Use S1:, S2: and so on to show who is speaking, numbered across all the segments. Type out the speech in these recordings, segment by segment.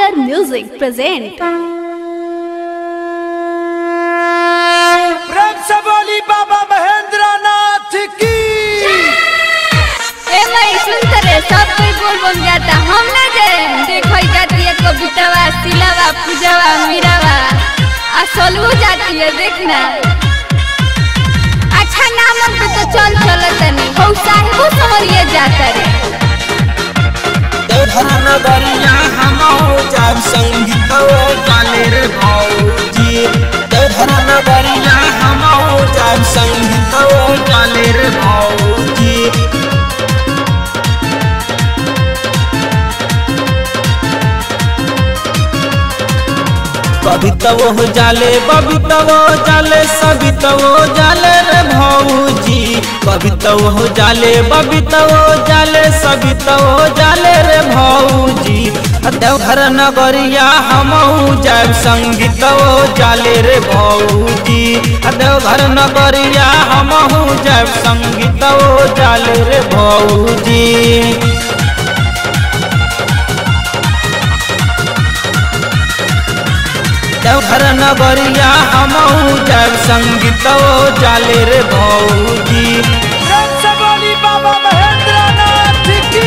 S1: Tiger Music present.
S2: प्रेम से बोली बाबा महेंद्र नाथ की
S3: ए मई सुन रे सब कोई बोल बन जाता हम ना जाए देखो जाती है कवितावा सिलावा पूजावा मीरावा आ सोलू जाती है देखना अच्छा नाम पे तो चल चल तनी हो साहिबो समरिए जाता रे
S4: देवधर नगरिया हमहु जब संगीत गाले रे भौजी देवधर नगरिया हमहु जब संगीत गाले रे भौजी कवितवो जाले बबितवो जाले सबितवो जाले रे भौजी कवितवो जाले बबितवो जाले सबितवो जाले रे भौजी देवघर नगरिया हमहु जाब संगीतवो जाले रे भौजी देवघर नगरिया हमहु जाब संगीतवो जाले रे भौजी देवघर नगरिया हमहु जब संगीत जाले रे भौजी
S2: प्रेम से बोली बाबा महेंद्र नाथ की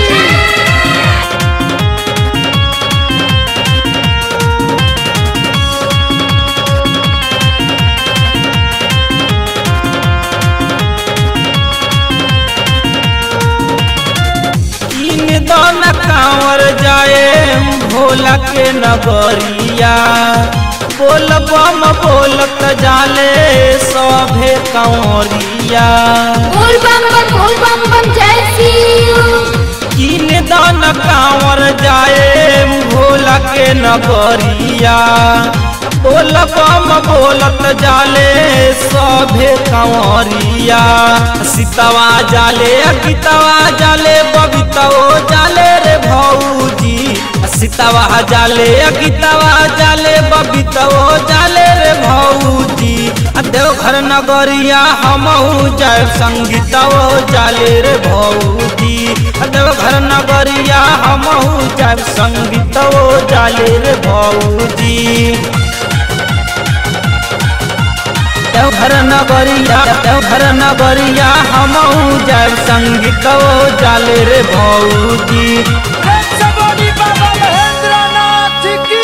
S4: तीन दन कांवर जाए भोला के नगरिया बोल बम बोलत जाले सभे कंवरिया
S3: बोल बम बम बोल बम बम जय शिव
S4: तीन दन कांवर जाए भोला के नगरिया बोल बम बोलत जाले सभे कंवरिया सीतवा जाले अकितवा जाले बबितवो जाले रे भौजी सीतवा जाले अकितवा जाले बबितवो जाले रे भौजी आ देवघर नगरिया हमहु जय संगीतवो जाले रे भौजी आ देवघर नगरिया हमहु जय संगीतवो जाले रे भौजी देवघर नगरिया देवघर नगरिया हमहु जय संगीतवो जाले रे भौजी
S2: प्रेम से बोली बाबा महेंद्र नाथ की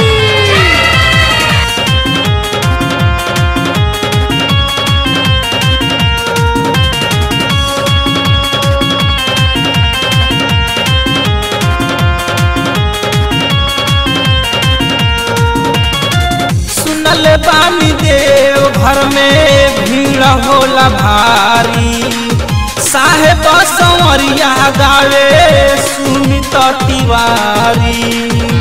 S4: सुनल बानी देव घर में भीड़ होला भारी साहेब संवरिया गावे सुमित तिवारी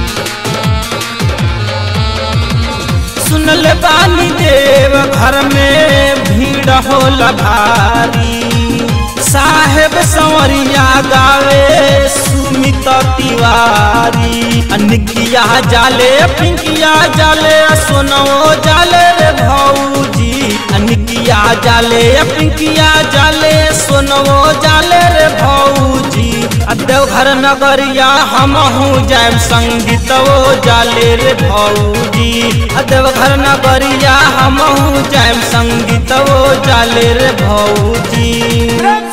S4: सुनल बानी देव घर में भीड़ होला भारी साहेब संवरिया गावे सुमित तिवारी अनिकिया जाले पिंकिया जाले सोनो जाले रे भौजी अनिकिया जाले पिंकिया जाले सोनो जाले रे भौजी आ देवघर नगरिया हमहु जायब संगीतवो जाले रे भौजी आ देवघर नगरिया हमहु जायब संगीतवो जाले रे भौजी
S2: प्रेम